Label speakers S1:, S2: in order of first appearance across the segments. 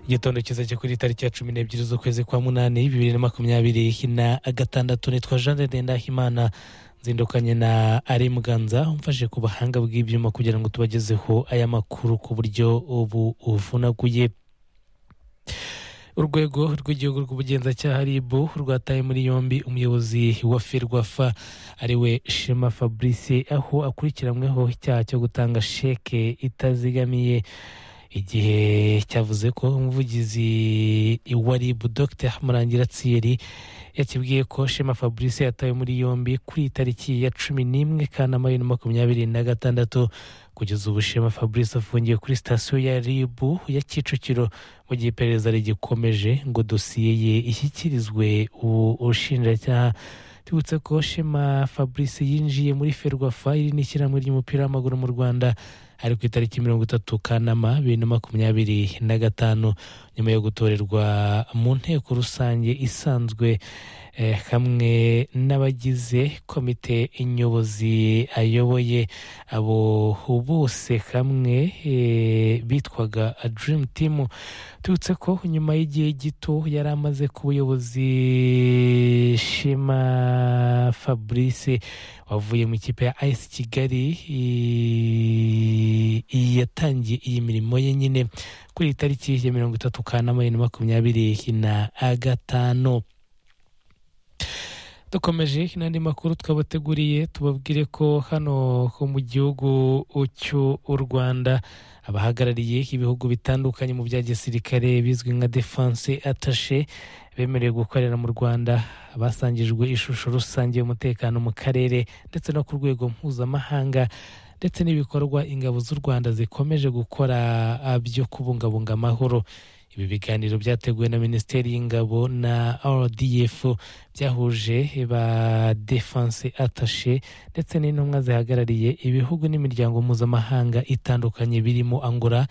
S1: igitondo cyiza cyo kuri tariki ya cumi n'ebyiri z'ukwezi kwa munani bibiri na makumyabiri na gatandatu nitwa jean de ndahimana nzindukanye na ari muganza umfashe ku buhanga bw'ibyuma kugira ngo tubagezeho aya makuru ku buryo ubu uvunaguye urwego rw'igihugu rw'ubugenzacyaha rib rwataye muri yombi umuyobozi wa ferwafa ariwe shema fabrice aho akurikiranyweho icyaha cyo gutanga sheke itazigamiye igihe cyavuze ko umuvugizi wa rib dr murangira tsiyeri yakibwiye ko shema fabrice yatawe muri yombi kuri iyi tariki ya cumi n'imwe kanama bibiri na makumyabiri na gatandatu kugeza ubu shema fabrice afungiye kuri sitasiyo ya rib ya kicukiro mu gihe iperereza rigikomeje ngo dosiye ye ishyikirizwe ubushinjacyaha tubutse ko shema fabrice yinjiye muri ferwafa iri ni ishyirahamwe ry'umupira w'amaguru mu rwanda ari ku itariki mirongo itatu kanama bibiri na makumyabiri na gatanu nyuma yo gutorerwa mu nteko rusange isanzwe hamwe n'abagize komite nyobozi ayoboye abo bose hamwe bitwaga dirimu timu tubutse ko nyuma y'igihe gito yari amaze ku buyobozi shema fabrice wavuye mu ikipe ya ayisi kigali yatangiye iyi mirimo ye nyine kuri iyi tariki ya mirongo itatu kanama bibiri na makumyabiri na gatanu dukomeje n'andi makuru twabateguriye tubabwire ko hano ho mu gihugu cy'u rwanda abahagarariye ibihugu bitandukanye mu bya gisirikare bizwi nka defanse atashe bemerewe gukorera mu rwanda basangijwe ishusho rusange y'umutekano mu karere ndetse no ku rwego mpuzamahanga ndetse n'ibikorwa ingabo z'u rwanda zikomeje gukora byo kubungabunga amahoro ibi biganiro byateguwe na minisiteri y'ingabo na rdf byahuje ba defanse atashe ndetse n'intumwa zihagarariye ibihugu n'imiryango mpuzamahanga itandukanye birimo angola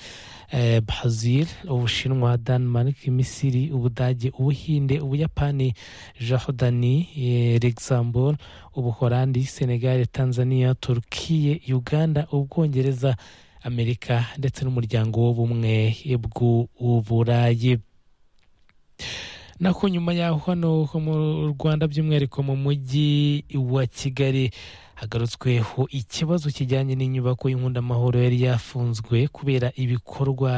S1: eh, brazil ubushinwa denmark misiri ubudage ubuhinde ubuyapani jordani eh, luxembourg ubuholandi senegal tanzania turkiye uganda ubwongereza amerika ndetse n'umuryango w'ubumwe bw'uburayi nako nyuma yaho hano mu rwanda by'umwihariko mu mujyi wa kigali hagarutsweho ikibazo kijyanye n'inyubako y'inkwundamahoro yari yafunzwe kubera ibikorwa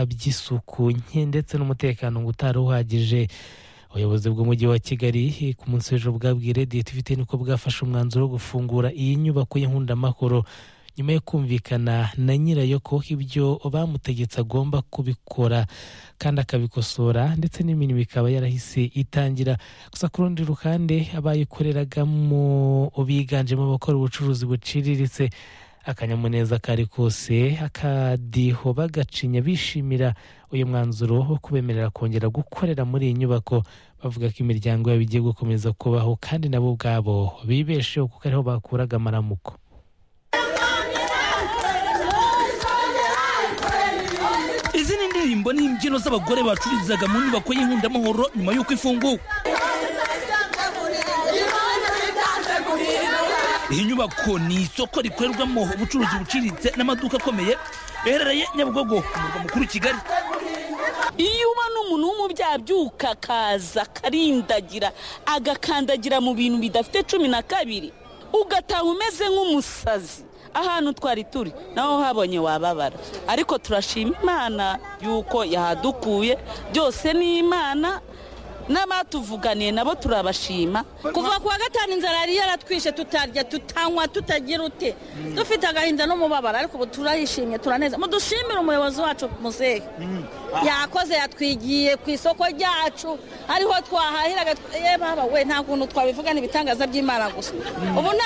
S1: by'isuku nke ndetse n'umutekano ngo utari uhagije ubuyobozi bw'umujyi wa kigali ku munsi w'ejo bwabwiye radiyanti ifite niko bwafashe umwanzuro wo gufungura iyi nyubako y'inkwundamahoro nyuma yo kumvikana na nyirayo ko ibyo bamutegetse agomba kubikora kandi akabikosora ndetse n'imirimo ikaba yarahise itangira gusa ku rundi ruhande abayikoreragamo biganjemo abakora ubucuruzi buciriritse akanyamuneza kari kose akadiho bagacinya bishimira uyu mwanzuro wo kubemerera kongera gukorera muri iyi nyubako bavuga ko imiryango yabo igiye gukomeza kubaho kandi nabo ubwabo bibesheho kuko ariho bakuraga amaramuko
S2: izi ni indirimbo n'imbyino z'abagore bacururizaga mu nyubako y'inkundamahoro nyuma y'uko ifunguwe iyi nyubako ni isoko rikorerwamo ubucuruzi buciriritse n'amaduka akomeye yaherereye nyabugogo ku murwa mukuru kigali
S3: iyo uba n'umuntu w'umubyabyuka akaza akarindagira agakandagira mu bintu bidafite cumi na kabiri ugataha umeze nk'umusazi ahantu twari turi naho habonye wababara ariko turashima imana yuko yahadukuye byose ni imana n'abatuvuganiye nabo turabashima
S4: kuva ku wa gatanu inzara yari yaratwishe tutarya tutanywa tutagira ute dufite agahinda n'umubabaro ariko ubu turayishimye turaneza mudushimire umuyobozi wacu muzehe yakoze yatwigiye ku isoko ryacu hariho twahahiraga we nta kuntu twabivuga ni ibitangaza by'imana gusa ubu nta